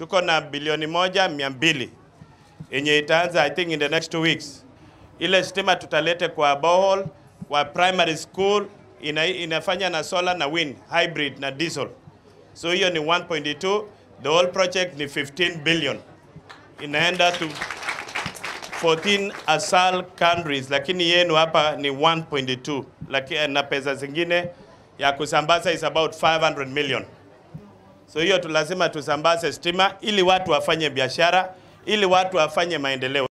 tuko na bilioni moja mia mbili yenye itaanza I think in the next two weeks. Ile stima tutalete kwa borehole, kwa primary school ina, inafanya na solar na wind hybrid na diesel. So hiyo ni 1.2, the whole project ni 15 billion. Inaenda to 14 asal countries, lakini yenu hapa ni 1.2, lakini na pesa zingine ya kusambaza is about 500 million. So hiyo tu lazima tusambaze stima ili watu wafanye biashara, ili watu wafanye maendeleo.